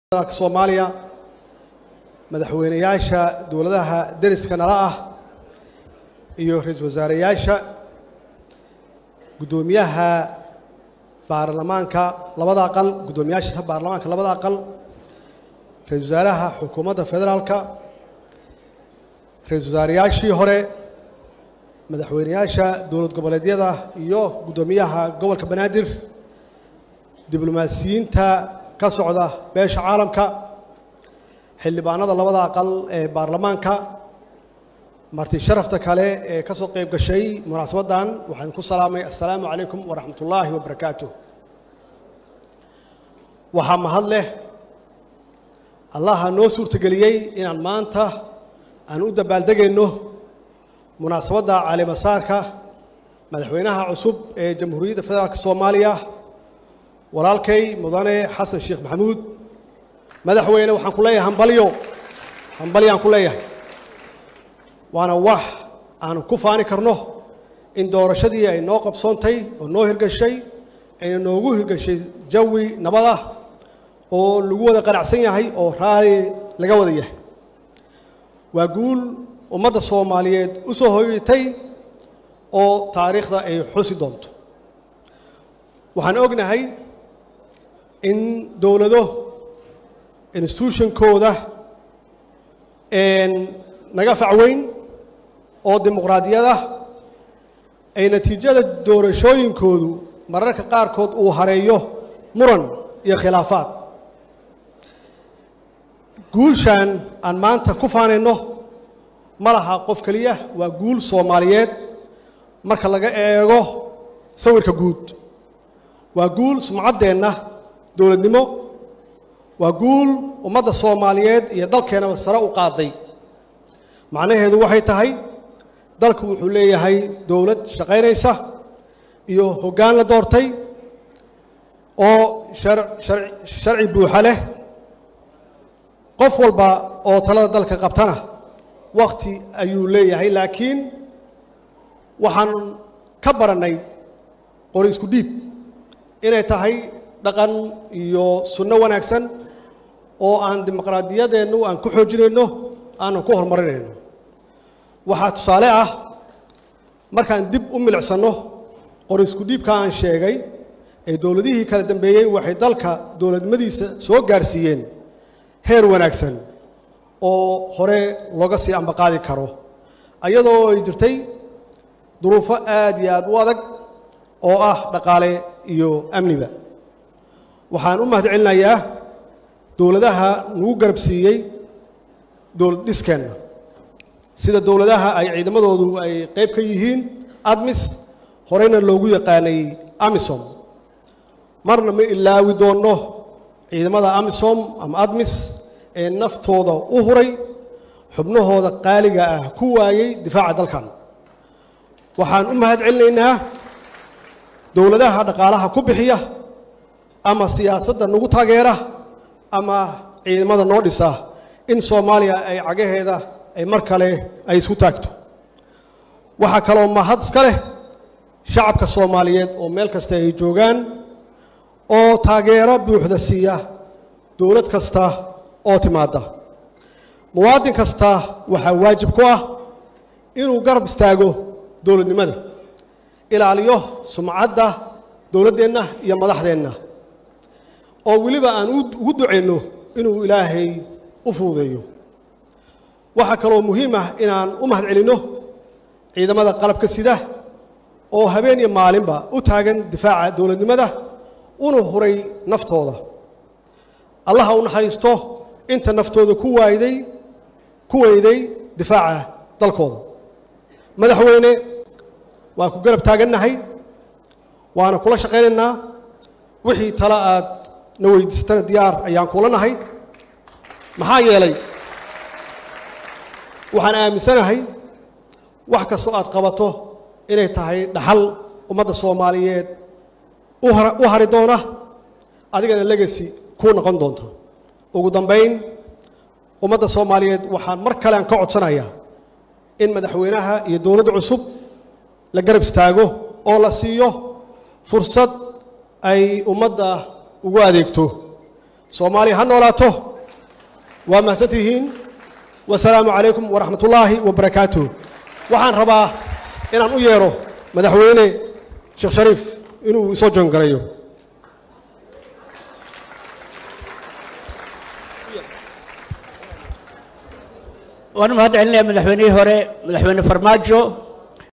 dalka soomaaliya madaxweynayaasha dowladaha deriska nala ah iyo ra-iisul wasaareyaasha guddoomiyaha baarlamaanka labada aqal guddoomiyaasha baarlamaanka labada aqal ra-isul wasaaraha xukuumadda federaalka ra-isul wasaareyaashii hore madaxweynayaasha dowlad goboleedyada iyo guddoomiyaha gobolka banaadir diblomaasiyiinta ka socda beesha caalamka xildhibaanada labada aqal ee baarlamaanka marti sharafta kale ee ka soo qayb gashay munaasabaddan waxaan ku salaamay assalaamu calaykum waraxmat ullaahi wabarakaatu waxaa mahad leh allaha noo suurtageliyey inaan maanta aan u dabaaldegayno munaasabadda caalimasaarka madaxweynaha cusub ee jamhuuriyadda federaalk soomaaliya walaalkay mudane xasan sheekh maxamuud madaxweyne waxaan ku leeyahay hambalyo hambalyaan ku leeyahay waana wax aan ku faani karno in doorashadii ay noo qabsoontay oo noo hirgashay ayna noogu hirgashay jawi nabad ah oo lagu wada qanacsan yahay oo raali laga wada yahay waa guul ummadda soomaaliyeed u soo hoyatay oo taariikhda ay xusi doonto waxaan ognahay in dowlado institutionkooda naga facweyn oo dimuqraadiyada ay natiijada doorashooyinkoodu mararka qaarkood uu hareeyo muran iyo khilaafaad guushan aan maanta ku faanayno ma laha qof keliya waa guul soomaaliyeed marka laga eego sawirka guud waa guul sumcaddeenna dowladnimo waa guul ummadda soomaaliyeed iyo dalkeennaba sare u qaaday macnaheedu waxay tahay dalku wuxuu leeyahay dowlad shaqaynaysa iyo hoggaan la doortay oo sharci buuxa leh qof walba oo talada dalka qabtana wakhti ayuu leeyahay laakiin waxaan ka barannay qori isku dhiib inay tahay dhaqan iyo sunno wanaagsan oo aan dimuqraadiyadeennu aan ku xoojinayno aanan ku horumarinayno waxaa tusaale ah markaan dib u milicsanno qori isku dhiibka aan sheegay ee dowladihii kala dambeeyey waxay dalka dowladnimadiisa soo gaarsiiyeen heer wanaagsan oo hore looga sii ambaqaadi karo ayadoo ay jirtay duruufo aad iyo aad u adag oo ah dhaqaale iyo amniba waxaan u mahad celinayaa dowladaha nagu garab siiyey dowlad dhiskeenna sida dowladaha ay ciidamadoodu ay qayb ka yihiin admis horeyna loogu yaqaanay amisom marna ma ilaawi doonno ciidamada amisom ama admis ee naftooda u huray xubnahooda qaaliga ah ku waayey difaaca dalkan waxaan u mahad celinaynaa dowladaha dhaqaalaha ku bixiya ama siyaasadda nagu taageera ama ciidamada noo dhisa in soomaaliya ay cagaheeda ay mar kale ay isku taagto waxaa kaloo mahad iska leh shacabka soomaaliyeed oo meel kasta ay joogaan oo taageero buuxda siiya dowlad kasta oo timaadda muwaadin kasta waxaa waajib ku ah inuu garab istaago dowladnimada ilaaliyo sumcadda dowladdeenna iyo madaxdeenna oo weliba aan ugu ducayno inuu ilaahay u fuudeeyo waxaa kaloo muhiim ah inaan u mahad celinno ciidamada qalabka sida oo habeen iyo maalinba u taagan difaaca dowladnimada una huray naftooda allaha u naxariisto inta naftooda ku waayday ku weyday difaaca dalkooda madaxweyne waan ku garab taagannahay waana kula shaqaynaynaa wixii tale aad na weydiisatana diyaar ayaan kula nahay maxaa yeelay waxaan aaminsanahay wax kastoo aad qabato inay tahay dhaxal ummadda soomaaliyeed u hari doona adigana legacy kuu noqon doonta ugu dambayn ummadda soomaaliyeed waxaan mar kale aan ka codsanayaa in madaxweynaha iyo dowladda cusub la garab istaago oo la siiyo fursad ay ummadda ugu adeegto soomaaliya ha noolaato waa mahadsan tihiin wasalaamu calaykum waraxmat ullaahi wabarakaatuh waxaan rabaa inaan u yeero madaxweyne sheekh shariif inuu isoo joongarayo waan mahad celinaya madaxweynihii hore madaxweyne farmaajo